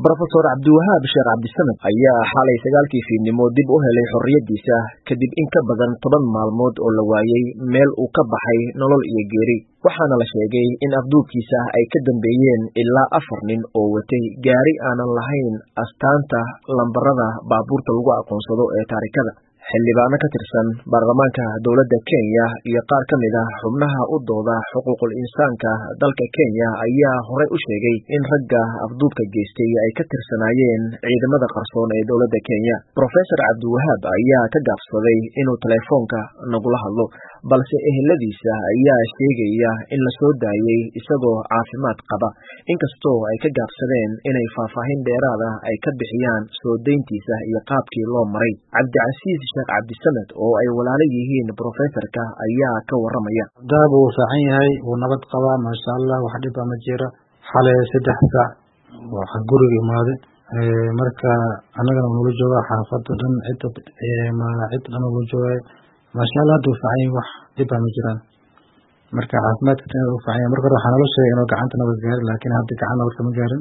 brofesor cabdiwahaab sheekh cabdisamed ayaa xalay sagaalkii fiidnimo dib u helay xorriyaddiisa kadib in ka badan toban maalmood oo la waayey meel uu ka baxay nolol iyo geeri waxaana la sheegay in afduubkiisa ay ka dambeeyeen ilaa afar nin oo watay gaari aanan lahayn astaanta lambarada baabuurta lagu aqoonsado ee taarikada xildhibaano ka tirsan baarlamaanka dowladda kenya iyo qaar ka mid ah xubnaha u dooda xuquuqul insaanka dalka kenya ayaa horey u sheegay in ragga afduubka geystay ay ka tirsanaayeen ciidamada qarsoon ee dowladda kenya brofesor cabdiwahaab ayaa ka gaabsaday inuu teleefoonka nagula hadlo balse eheladiisa ayaa sheegaya in la soo daayey isagoo caafimaad qaba inkastoo ay ka gaabsadeen inay faahfaahin dheeraad ah ay ka bixiyaan soo dayntiisa iyo qaabkii loo maray cabdicasiis sheekh cabdisamed oo ay walaalo yihiin brofesorka ayaa ka waramaya daab wuu fiican yahay wuu nabad qabaa maasha allah wax dhiba ma jiro xalay saddex saac waxa guriga imaaday marka annagana nula jooga xaafada dhan cida cid dhan ula joogay maasha allah hadda wuu fiican yahay wax dhiba ma jiraan marka caafimaadka tan u fiican yahay marka hore waxaa nala sheegay inuu gacanta nabad gaarin laakiin hadda gacan nabad kama gaarin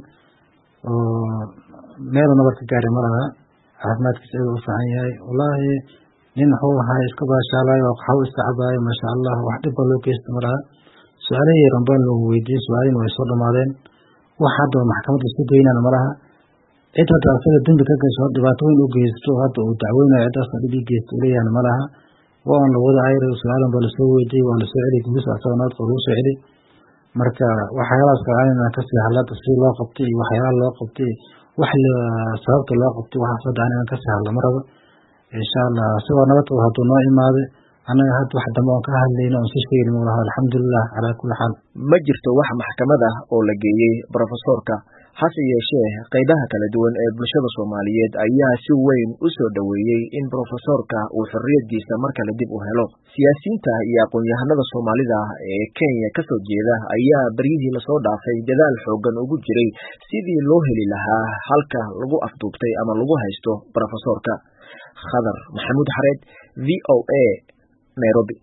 oo meelu nabad ka gaari ma laha caafimaadkiisa aad u fiican yahay wallaahi nin wuxuu ahaa iska baashaalayo oo qaxwo iska cabaayo maasha allah wax dhib ba loo geysta ma laha su-aalihii yaran baan loogu weydiiyey su-aalihiina way soo dhamaadeen wax hadda maxkamadda isku daynana ma laha cid hadda asaga dembi ka gasho dhibaato weyn u geysto hadda uu dacweynayo ciddaasna dhib ii geysta uleeyahana ma laha waa un lawada ayr su-aalan baa lasoo weydiiyey waa lasoo celiy guus asaga nabadka lagu soo celiy marka waxyaalahaas kaaanina kasii hadlada si loo qabtay iyo waxyaalaha loo qabtay wax sababta loo qabtay waxaas hadda anigan kasii hadla ma rabo insha allah isagoo nabad qabo hadduu noo imaaday annaga hadda wax dambe oon ka hadlayno oon si sheegin ma laha alxamdulilah calaa kulli xaal ma jirto wax maxkamad ah oo la geeyey brofesorka hase yeeshee qaybaha kala duwan ee bulshada soomaaliyeed ayaa si weyn u soo dhoweeyey in brofesorka uu xorriyaddiisa mar kale dib u helo siyaasiyiinta iyo aqoon-yahanada soomaalida ee kenya kasoo jeeda ayaa beryihii lasoo dhaafay dadaal xoogan ugu jiray sidii loo heli lahaa halka lagu afduubtay ama lagu haysto brofesorka khadar maxamuud xareed v o a nairobi